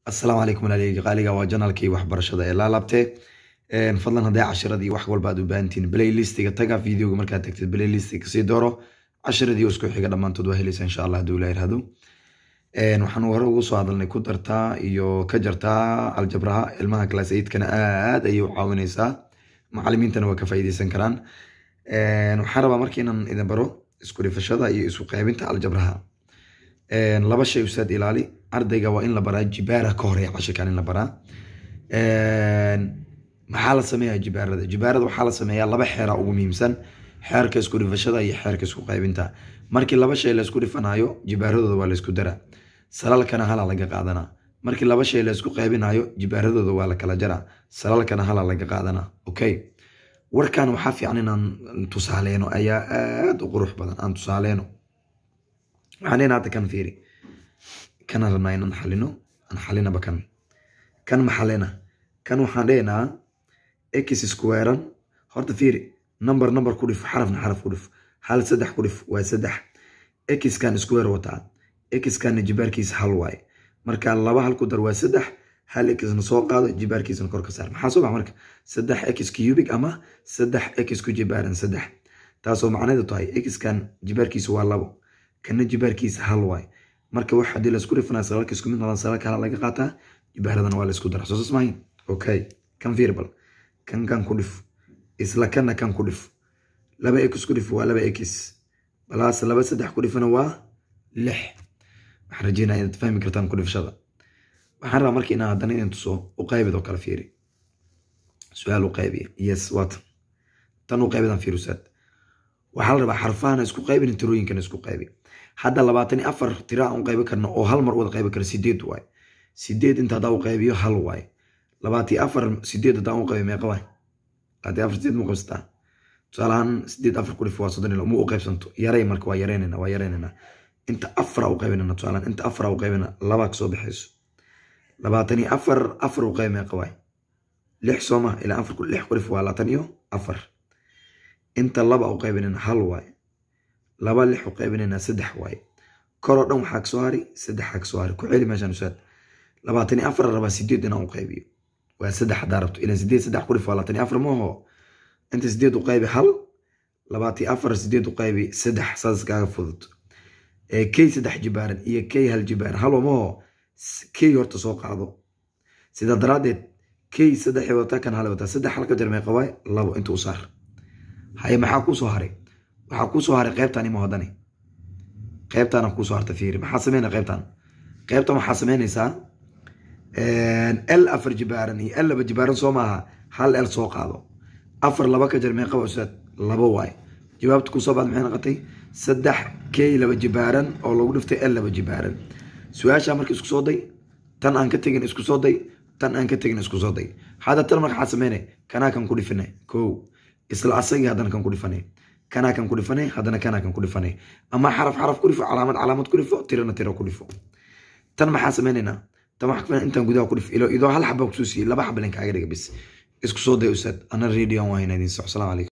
asalaamu calaykum walaalihi qaaliga waa janalkii waxbarashada ee laalaabtee fadlan haddii cashiradii wax walba aad u baahantiin playlistiga taga videoga markaad tagtid playlistiga kasii dooro cashiradii isku xiga dhammaantood waa helaysa insha allah hadduu la yirahdo waxaan hore ugu soo hadalnay ku dartaa iyo ka jartaa aljabraha ilmaha class eigtkana aad ayay u caawinaysaa macalimiintana waa ka faa'iideysan karaan waxaan rabaa marka inaan idin baro isku dhifashada iyo isu qaybinta aljabraha laba shay usaad ilaali ardayga waa in la baraa jibaara ka horeya cashirkan in la baraa maxaa la sameeyaa jibaarada jibaarada waxaa la sameeyaa laba xeera ugu muhiimsan xeerka isku dhifashada iyo xeerka isku qaybinta markii laba shay laysku dhifanayo jibaaradooda waa laysku daraa salalkana hala laga qaadanaa markii laba shay laysku qaybinayo jibaaradooda waa la kala jaraa salalkana hala laga qaadanaa okay warkan waxaa fiican inaan tusaaleeno ayaa aad u qurux badan aan tusaaleeno waxaan leenahay hadda kan fiiri kana rabnaa inaan xalino aan xalinaba kan kan maxalena kan waxaan leenahaa x squarean horta fiiri number number ku dhif xarafna xaraf ku dhif hal saddex ku dhif waa saddex x kan square wataa x kana jibaarkiisa hal waaye marka laba hal ku dar waa saddex hal xna soo qaado jibaarkiisana kor ka saar maxaa soo baxa marka saddex x cubic ama saddex x ku jibaaran saddex taasoo macnaheedu tahay x kan jibaarkiisa waa labo kana jibaarkiisa hal waaye marka wax haddii laisku dhifanaa salalka isku mid noqdaan salalka hala laga qaataa jibaaradana waa laisku dara soosas maahin okay kan fiirbal kan kan ku dhif isla kana kan ku dhif laba x ku dhif waa laba x balaas laba saddex ku dhifana waa lix waxaan rajeynaya inaad fahmi kartaan ku dhifshada waxaan rabaa marka inaan haddana idin tuso u qaybid oo kale fiiri su-aal u qaybiya yes waatan tan u qaybidan fiirusaad waxaa la rabaa xarfahana isku qaybin tirooyinkana isku qaybi hadda labaatan iyo afar tira aan u qaybi karno oo hal mar wada qaybi karo sideed waaye sideed inta haddaan u qaybiyo hal waaye labaatan iyo afar sideed haddaan u qaybi meeqa waaye labaatan iyo afar sideed mu qaybsataa tusaale ahaan sideed afar ku dhif waa soddon ilo mu u qaybsanto yaray marka waa yareynayna waa yareynayna inta afara u qaybinayna tusaale ahaan inta afara u qaybina labaa kasoo baxayso labaatan iyo afar afar u qaybi meeqa waaye lix sooma ilaa afar lix ku dhif waa labaatan iyo afar inta laba u qaybinayna hal waaye laba lix u qaybinayna saddex waaye koroo dhan waxaa kasoo hari saddex aa kasoo hari ku celi meeshaan usaad labaatan iyo afar rabaa sideed inaan u qaybiyo waa saddex haddaa rabto ilan sideed saddex ku dhif waa labaatan iyo afar maaho inta sideed u qaybi hal labaatan iyo afar sideed u qaybi saddex saas kaaga fudud kay saddex jibaaran iyo kay hal jibaaran halo maaho kay horta soo qaado sidaa daraaddeed kay saddexay wataa kan hal wataa saddex halka jar meeqa waaye labo inta u saar haye maxaa kuu soo haray waxaa kuu soo haray qaybtan ima hodani qaybtana kuusoo harta fiiri maxaa sameynaya qaybtan qaybtan waxaa sameynaysaa l afar jibaaran iyo l laba jibaaran soo maaha hal l soo qaado afar laba ka jar meeqa usaad laba waay jawaabta kusoo baad maxay noqotay saddex k laba jibaaran oo lagu dhiftay l laba jibaaran su-aashaa marka isku soo day tan aan ka tegin isku soo day tan aan ka tegin isku soo day hadda tan marka waxaa sameynay kanaa kan ku dhifine kow isla asagii haddana kan ku dhifanay kanaa kan ku dhifanay haddana kanaa kan ku dhifanay ama xaraf xaraf ku dhifo calaamad calaamad ku dhifo tirana tiro ku dhifo tan maxaa sameynaynaa tan waxaa kafana intaan gudaha ku dhif ilo idoo hal xaba kusoo siiyey laba xaba linkaaga dhiga bis isku soo day usaad ana radion waa inaa idin soc salaam calaykum